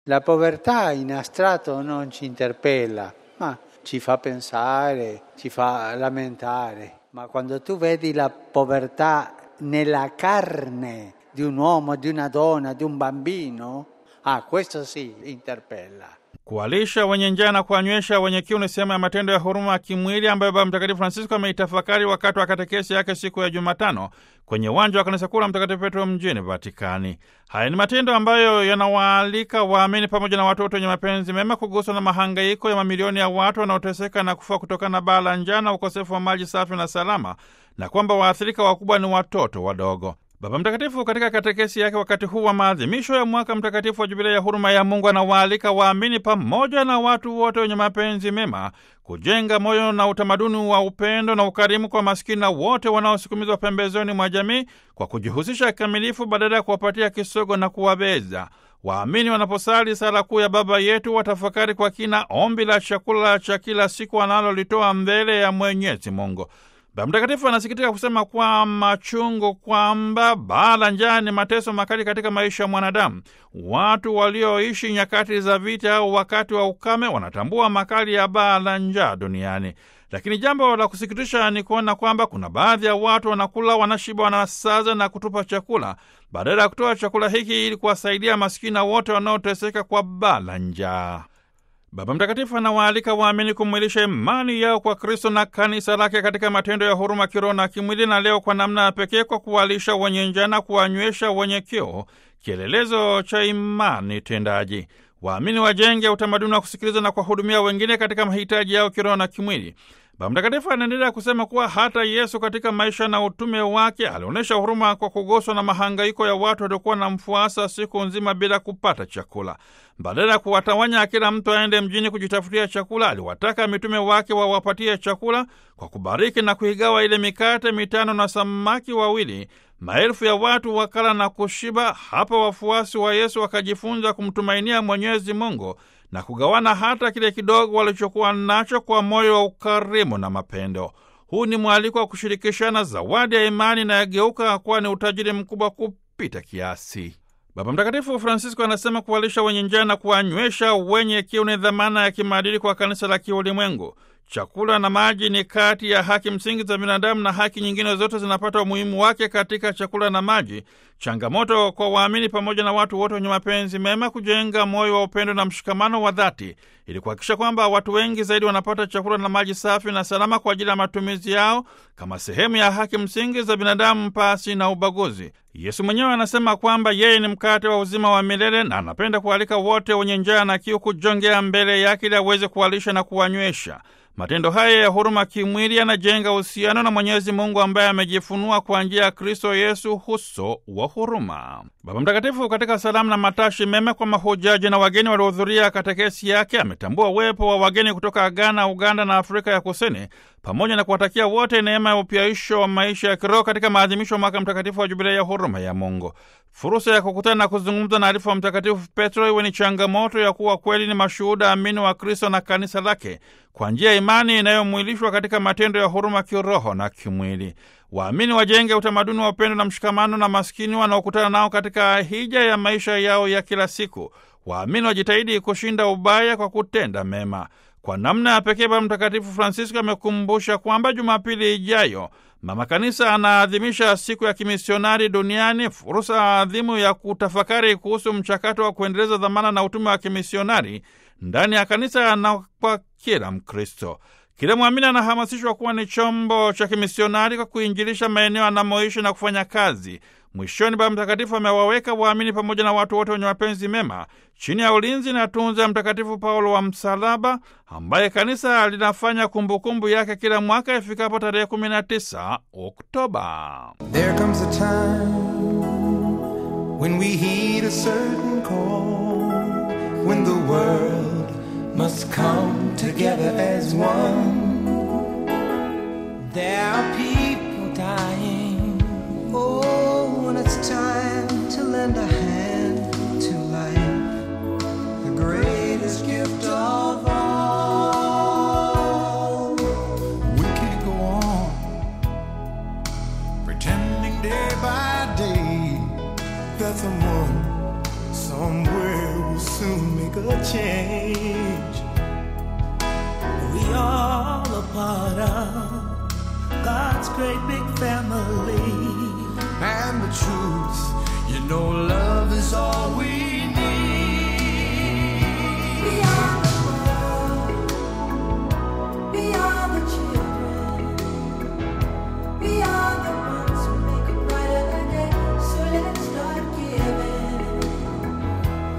La povertà in astratto non ci interpella, ma ci fa pensare, ci fa lamentare. Ma quando tu vedi la povertà nella carne di un uomo, di una donna, di un bambino, ah, questo sì interpella. Kuwalisha wenye njaa na kuwanywesha wenye kiu ni sehemu ya matendo ya huruma ya kimwili ambayo Baba Mtakatifu Francisco ameitafakari wakati wa katekesi yake siku ya Jumatano kwenye uwanja wa kanisa kuu la Mtakatifu Petro mjini Vatikani. Haya ni matendo ambayo yanawaalika waamini pamoja na watoto wenye mapenzi mema kuguswa na mahangaiko ya mamilioni ya watu wanaoteseka na kufa kutokana na baa la njaa na ukosefu wa maji safi na salama, na kwamba waathirika wakubwa ni watoto wadogo. Baba Mtakatifu katika katekesi yake wakati huu wa maadhimisho ya mwaka mtakatifu wa Jubilei ya huruma ya Mungu anawaalika waamini pamoja na watu wote wenye mapenzi mema kujenga moyo na utamaduni wa upendo na ukarimu kwa maskini na wote wanaosukumizwa pembezoni mwa jamii kwa kujihusisha kikamilifu badala ya kuwapatia kisogo na kuwabeza. Waamini wanaposali sala kuu ya Baba Yetu watafakari kwa kina ombi la chakula cha kila siku wanalolitoa mbele ya Mwenyezi Mungu. Baba Mtakatifu anasikitika kusema kwa machungu kwamba baa la njaa ni mateso makali katika maisha ya mwanadamu. Watu walioishi nyakati za vita au wakati wa ukame wanatambua makali ya baa la njaa duniani. Lakini jambo la kusikitisha ni kuona kwamba kuna baadhi ya watu wanakula, wanashiba, wanasaza na kutupa chakula badala ya kutoa chakula hiki ili kuwasaidia masikini na wote wanaoteseka kwa baa la njaa. Baba Mtakatifu anawaalika waamini kumwilisha imani yao kwa Kristo na kanisa lake katika matendo ya huruma kiroho na kimwili, na leo kwa namna ya pekee kwa kuwalisha wenye njaa na kuwanywesha wenye kiu, kielelezo cha imani tendaji. Waamini wajenge utamaduni wa kusikiliza na kuwahudumia wengine katika mahitaji yao kiroho na kimwili. Baba Mtakatifu anaendelea kusema kuwa hata Yesu katika maisha na utume wake alionyesha huruma kwa kuguswa na mahangaiko ya watu waliokuwa na mfuasa siku nzima bila kupata chakula. Badala ya kuwatawanya kila mtu aende mjini kujitafutia chakula, aliwataka mitume wake wawapatie chakula kwa kubariki na kuigawa ile mikate mitano na samaki wawili. Maelfu ya watu wakala na kushiba. Hapa wafuasi wa Yesu wakajifunza kumtumainia Mwenyezi Mungu na kugawana hata kile kidogo walichokuwa nacho kwa moyo wa ukarimu na mapendo. Huu ni mwaliko wa kushirikishana zawadi ya imani na yageuka kuwa ni utajiri mkubwa kupita kiasi. Baba Mtakatifu Francisco anasema kuwalisha wenye njaa na kuwanywesha wenye kiu ni dhamana ya kimaadili kwa kanisa la kiulimwengu. Chakula na maji ni kati ya haki msingi za binadamu na haki nyingine zote zinapata umuhimu wake katika chakula na maji. Changamoto kwa waamini pamoja na watu wote wenye mapenzi mema kujenga moyo wa upendo na mshikamano wa dhati ili kuhakikisha kwamba watu wengi zaidi wanapata chakula na maji safi na salama kwa ajili ya matumizi yao kama sehemu ya haki msingi za binadamu pasi na ubaguzi. Yesu mwenyewe anasema kwamba yeye ni mkate wa uzima wa milele na anapenda kualika wote wenye njaa na kiu kujongea mbele yake ili aweze kuwalisha na kuwanywesha. Matendo haya ya huruma kimwili yanajenga uhusiano na Mwenyezi Mungu ambaye amejifunua kwa njia ya Kristo Yesu, uso wa huruma. Baba Mtakatifu katika salamu na matashi mema kwa mahujaji na wageni waliohudhuria katekesi yake ametambua uwepo wa wageni kutoka Ghana, Uganda na Afrika ya Kusini, pamoja na kuwatakia wote neema ya upyaisho wa maisha ya kiroho katika maadhimisho ya mwaka mtakatifu wa Jubilei ya huruma ya Mungu. Fursa ya kukutana na kuzungumza na arifu wa Mtakatifu Petro iwe ni changamoto ya kuwa kweli ni mashuhuda amini wa Kristo na kanisa lake kwa njia ya imani inayomwilishwa katika matendo ya huruma kiroho na kimwili. Waamini wajenge utamaduni wa upendo na mshikamano na maskini wanaokutana nao katika hija ya maisha yao ya kila siku. Waamini wajitahidi kushinda ubaya kwa kutenda mema. Kwa namna ya pekee, Baba Mtakatifu Francisco amekumbusha kwamba Jumapili ijayo Mama Kanisa anaadhimisha siku ya kimisionari duniani, fursa adhimu ya kutafakari kuhusu mchakato wa kuendeleza dhamana na utume wa kimisionari ndani ya kanisa na kwa kila Mkristo. Kila mwamini anahamasishwa kuwa ni chombo cha kimisionari kwa kuinjilisha maeneo anamoishi na kufanya kazi. Mwishoni, Baba Mtakatifu amewaweka waamini pamoja na watu wote wenye mapenzi mema chini ya ulinzi na tunza Mtakatifu Paulo wa Msalaba, ambaye kanisa linafanya kumbukumbu yake kila mwaka ifikapo tarehe 19 Oktoba. There comes a time when we heed a certain call, when the world must come together as one. There are people dying. Oh, when it's time to lend a hand to life, the greatest gift of all. We can't go on pretending day by day that someone somewhere will soon make a change. We all a part of God's great big family. And the truth, you know, love is all we need.